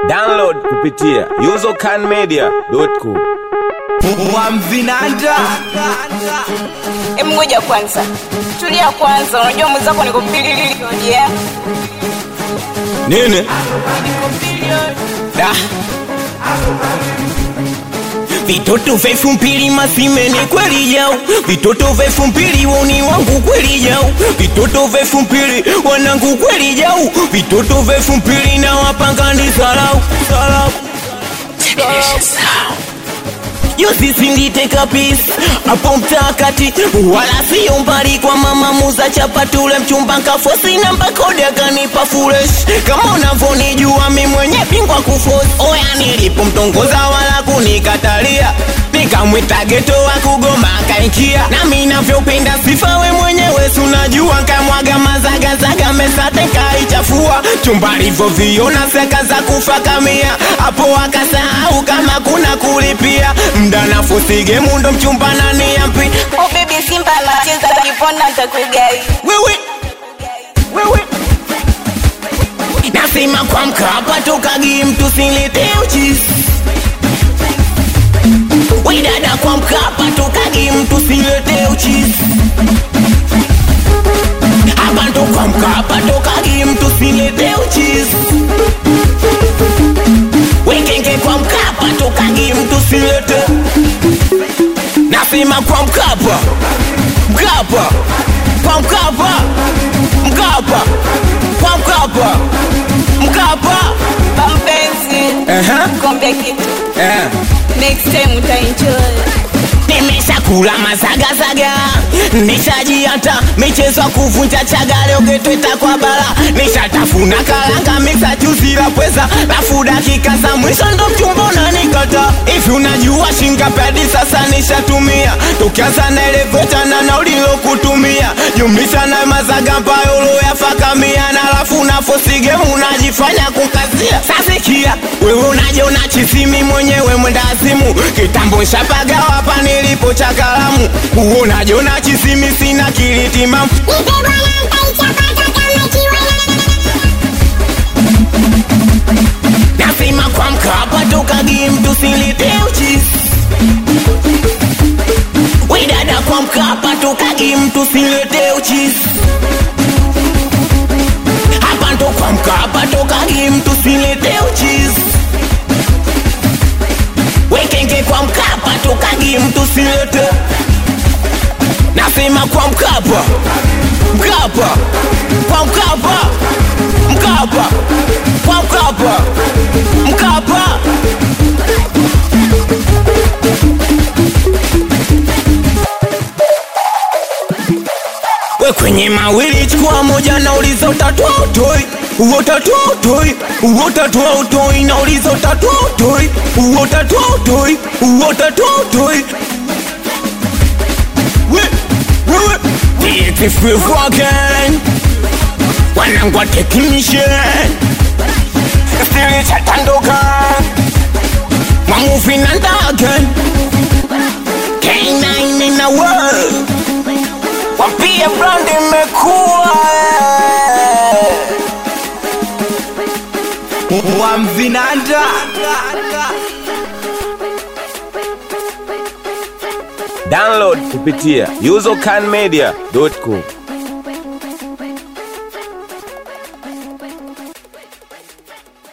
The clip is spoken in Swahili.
Download kupitia usercanmedia.com. Wamvinanda Hebu ngoja kwanza, tulia kwanza. Unajua mwenzako niko bilioni yeah? nini? Da. Vitoto vyefu mpili masimeni kweli yao, vitoto vyefu mpili woni wangu kweli yao, vitoto vyefu mpili wanangu kweli yao, vitoto vyefu mpili na wapanga ni sarau sarau yo sisi nditeka pisi hapo mtakati wala sio mbali kwa mama muza chapatule mchumba nkafosi namba kodi akanipa furesh kama unavyonijua mi mwenye pingwa kufosi oya nilipomtongoza wala kunikatalia nikamwita geto wa kugoma akaingia nami navyopenda sifa we mwenyewe sunajua kamwaga mazagazaga mesate kaichafua chumba livyoviona seka za kufa kamia hapo akasahau kama kuna kulipia mda nafusige mundo mchumba nani yampi Oh baby Simba anacheza kipona nitakugai. wewe wewe nasema kwa mkapa tokagi mtu silete uchisi we dada kwa mkapa tokagi mtu silete uchisi hapa ndo kwa mkapa tokagi mtu silete uchisi wekenge kwa mkapa tokagi mtu silete nasema kwa mkapa mkapa kwa mkapa mkapa kwa mkapa mkapa Bampenzi, Aha. kwambia kitu. eh. Next time utaenjoy. nimeshakula mazagazaga nishajiata michezo ya kuvunja chaga leo getweta kwa bara nishatafuna kalanga miksa juzi la pweza lafu dakika za mwisho ndo mchumbona nikata hivi unajua shingapedi sasa nishatumia tukianza na eleveta na naulilo kutumia jumlisha na mazaga ambayo loyafakamia na lafu nafosige unajifanya kukazia sasikia wewe unajiona chisimi mwenyewe mwendazimu kitambo shapaga hapa nilipo cha kalamu uonajiona chisimi sina kilitimamu nasema kwa mkapa tokagi mtu silete uchisi widada kwa mkapa tokagi mtu silete uchisi hapa ndo kwa mkapa tokagi mtu silete uchisi wekenge kwa mkapa tokagi mtu silete nasema kwa mkapa mkapa kwa mkapa mkapa kwa mkapa mkapa we kwenye mawili chukua moja na uliza utatua utoi uo utatua utoi uo utatua utoi na uliza utatua utoi uo utatua utoi uo utatua utoi we wewe beautiful again wanangwa technician stili chatandoka mwamuvi na ndagen K9 in the world wapie brand imekuwa Wamvinanda Download kupitia usercanmedia.com.